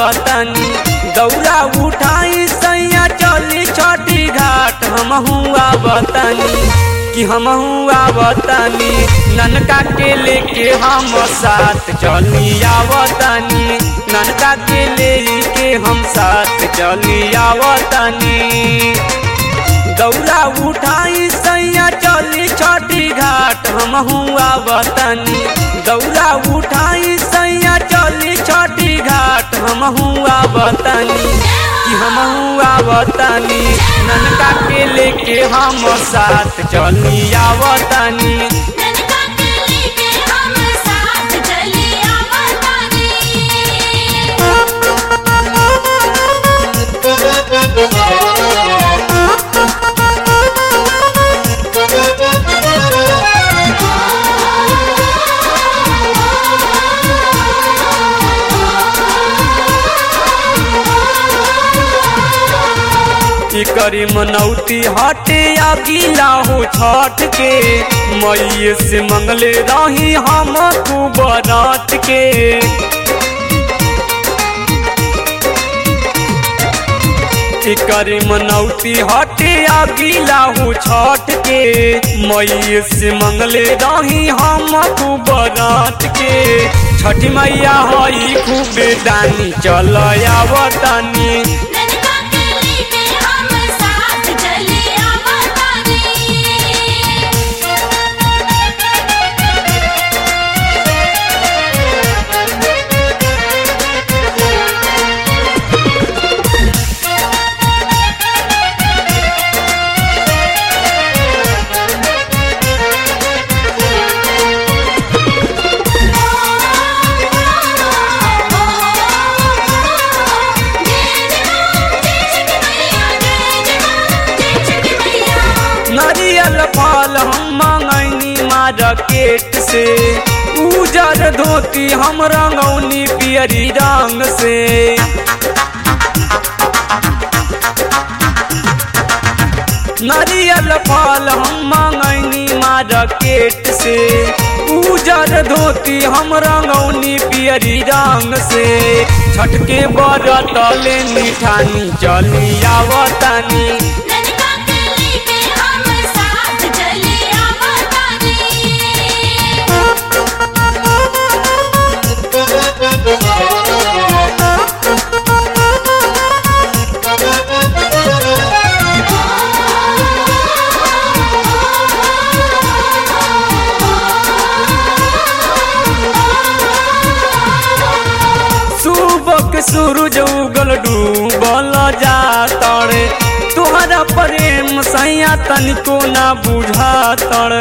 आवतानी दौरा उठाई सैया चली छठी घाट हम आवतानी कि हम आवतानी ननका के लेके हम साथ चली आवतानी ननका के लेके हम साथ चली आवतानी दौरा उठाई सैया चली छठी घाट हम आवतानी दौरा उठाई सैया चली छठी घाट हम आवतानी कि हम आवतानी ननका के लेके हम साथ चली आवतानी ननका के लेके हम साथ चली ई करी मनौती हटे या गीला हो छठ के मई से मंगले रही हम तू बरात के ई करी मनौती हटे या गीला हो छठ के मई से मंगले रही हम तू बरात के छठी मैया हई खूबे दानी चल आवतानी ननका के लेके हम साथ चली नारियल फल हम मंगैनी मार्केट से उजर धोती हम रंगौनी पियरी रंग से नारियल फल हम मंगैनी मार्केट से उजर धोती हम रंगौनी पियरी रंग से छठ के बरत ले निठानी चली आवतानी ननका के लेके हम साथ चली सुबक सूरज उगल डूबल जा तड़े तुहरा प्रेम सैया तनिको ना बुझा तड़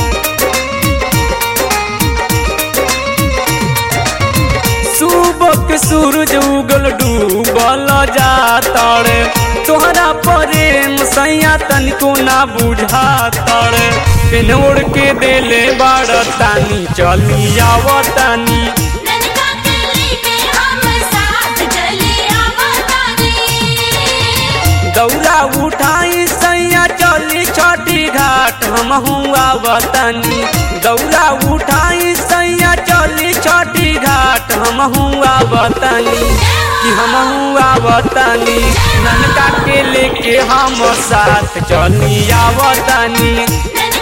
सुबक सूरज उगल डूबल जा तड़े तोहरा प्रेम सैया तनिको ना बुझा तड़ पेन ओढ़ के देले बाड़ तानी चली आवतानी ननका के लेके हम साथ चली दौरा उठाई सैया चली छठी घाट हम आवतानी दौरा उठाई सैया चली छठी घाट हम आवतानी कि हम आवतानी ननका के लेके हम साथ चली आवतानी ननका